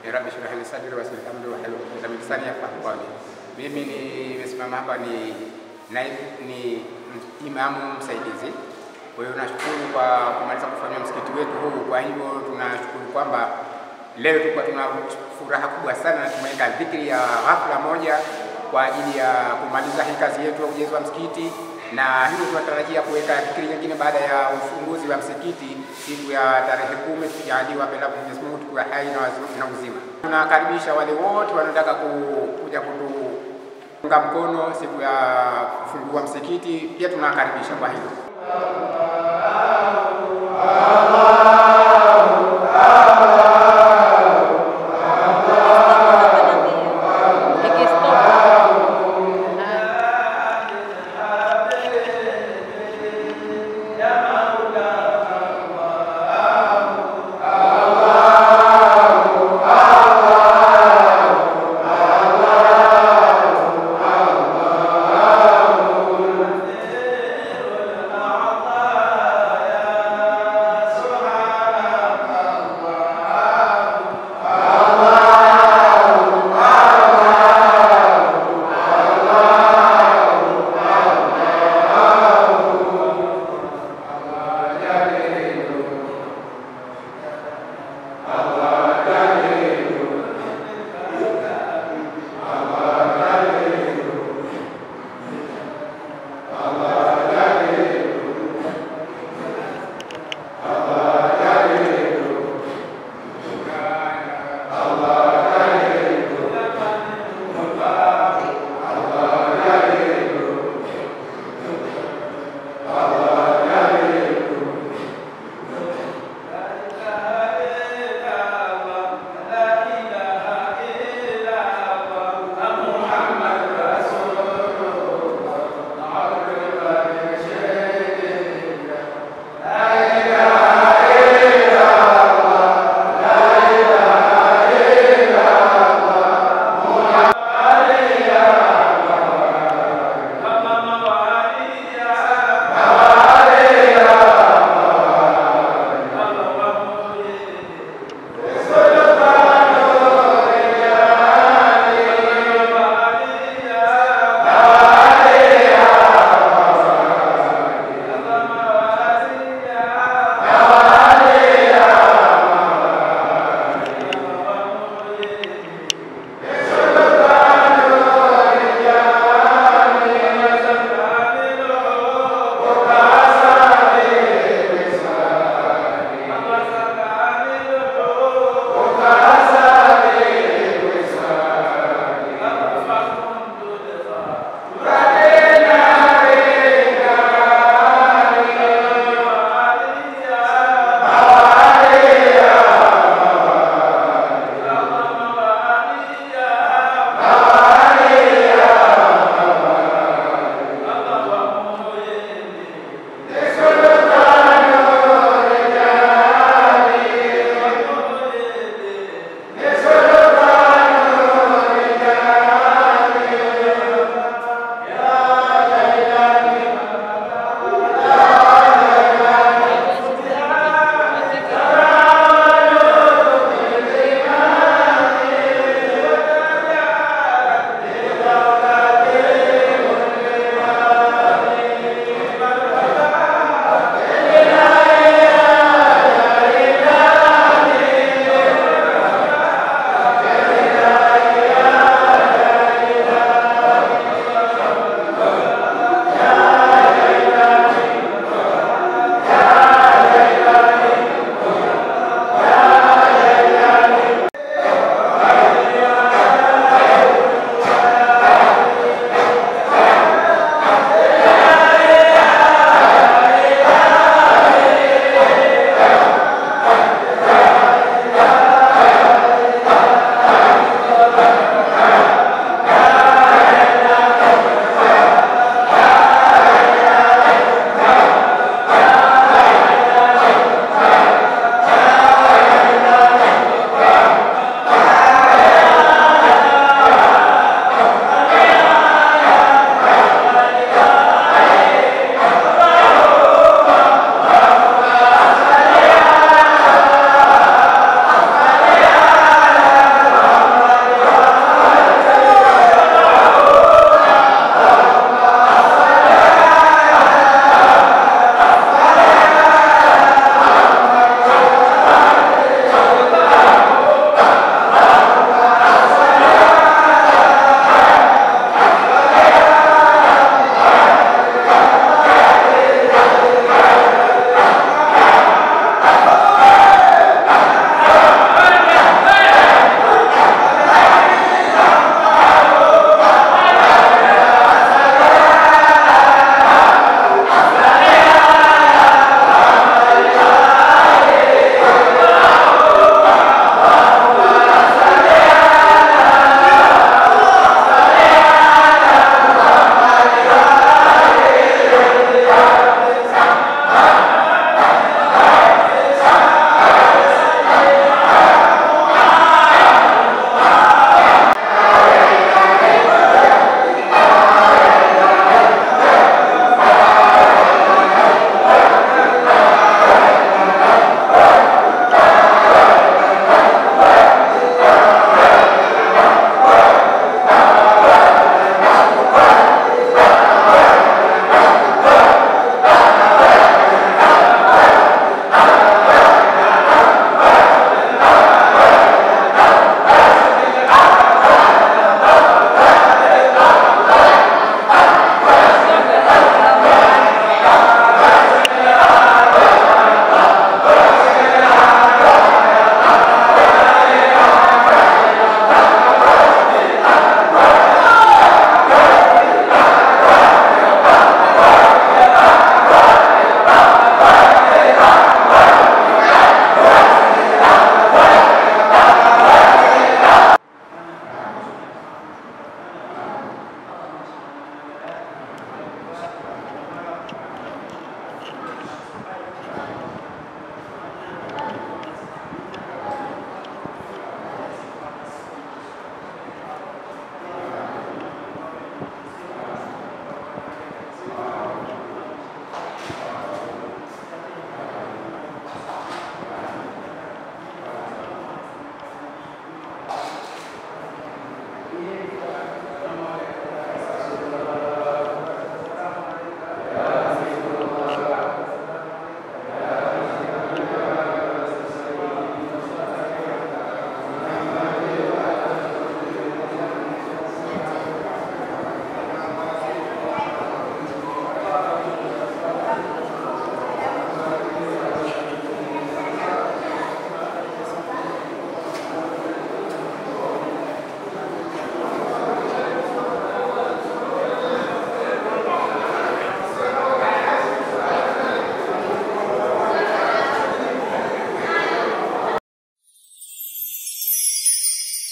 ya rabbi shrah li sadri wa yassir li amri wahlul uqdatan min lisani yafqahu qawli. Mimi nimesimama hapa ni naibu ni imamu msaidizi. Kwa hiyo nashukuru kwa kumaliza kufanya msikiti wetu huu. Kwa hivyo tunashukuru kwamba leo tulikuwa tuna furaha kubwa sana na tumeweka dhikri ya ghafla moja kwa ajili ya kumaliza hii kazi yetu ya ujenzi wa msikiti, na hivyo tunatarajia kuweka dhikri nyingine baada ya ufunguzi wa msikiti siku ya tarehe kumi tukijaliwa pela Mwenyezi Mungu tukiwa hai na wazi- na uzima. Tunakaribisha wale wote wanaotaka ku- kuja kutuunga mkono siku ya kufungua msikiti, pia tunakaribisha kwa hilo. Subhana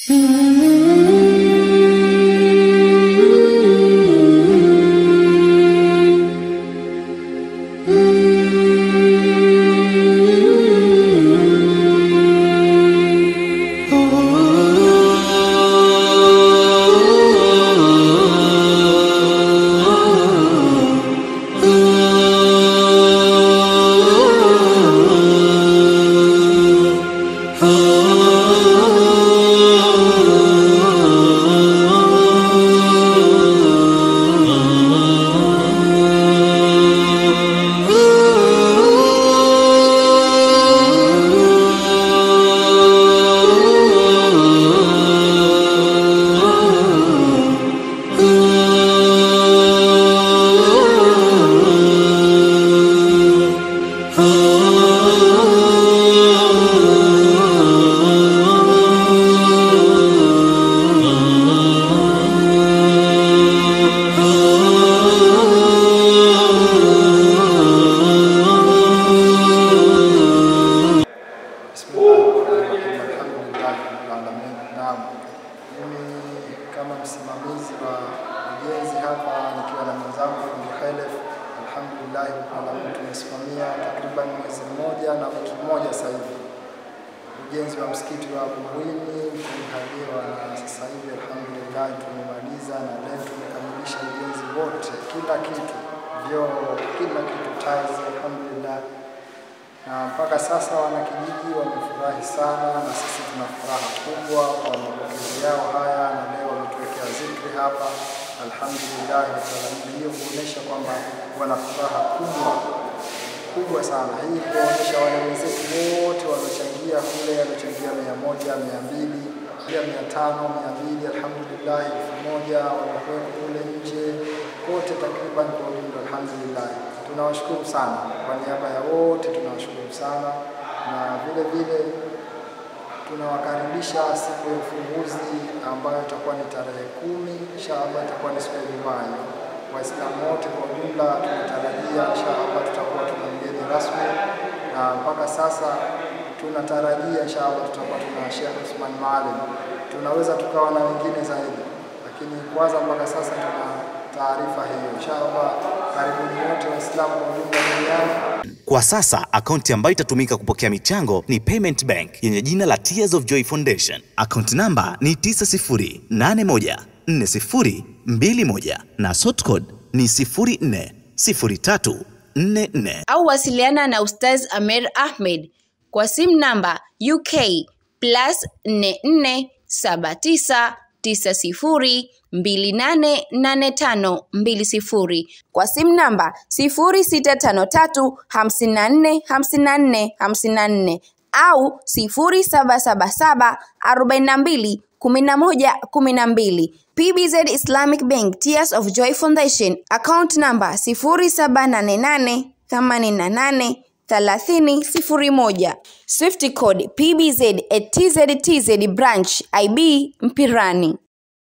Bismillahirrahmanirrahim. Alhamdulillahi rabbil alamin. Naam, mimi kama msimamizi wa ujenzi hapa nikiwa na mwenzangu Fundi Khalef, alhamdulillahi rabbil alamin, tumesimamia takriban mwezi mmoja na wiki moja sasa hivi ujenzi wa msikiti wa Bumbwini tumehaliwa, na sasa hivi alhamdulillah tumemaliza, na leo tumekamilisha ujenzi wote, kila kitu, vyoo, kila kitu, tiles, alhamdulillah na mpaka sasa wanakijiji wamefurahi sana, na sisi tuna furaha kubwa kwa mapokezi yao haya, na leo wametuwekea zikri hapa. Alhamdulillah rabbil alamin, hiyo kuonyesha kwamba wana furaha kubwa kubwa sana. Hii kuonyesha wale wenzetu wote waliochangia kule, waliochangia mia moja, mia mbili, pia mia tano, mia mbili, alhamdulillah, elfu moja wanakuwepo kule nje kote, takriban kwa ujumla, alhamdulillah tunawashukuru sana kwa niaba ya wote, tunawashukuru sana na vile vile tunawakaribisha siku ya ufunguzi ambayo itakuwa ni tarehe kumi inshallah, itakuwa ni siku ya Ijumaa hiyo. Waislamu wote kwa ujumla tunatarajia inshallah tutakuwa tuna mgeni rasmi, na mpaka sasa tunatarajia inshallah tutakuwa tuna Sheikh Usman Maalim. Tunaweza tukawa na wengine zaidi, lakini kwanza mpaka sasa tuna taarifa hiyo inshallah. Karibuni wote Waislamu kwa ujumla duniani. Kwa sasa akaunti ambayo itatumika kupokea michango ni Payment Bank yenye jina la Tears of Joy Foundation. Akaunti namba ni 90814021 na sort code ni 040344. au wasiliana na Ustaz Amer Ahmed kwa simu namba UK plus 447990288520 kwa simu namba 0653545454 au 0777421112 PBZ Islamic Bank Tears of Joy Foundation account number 0788883001 Swift code PBZ at TZTZ branch IB Mpirani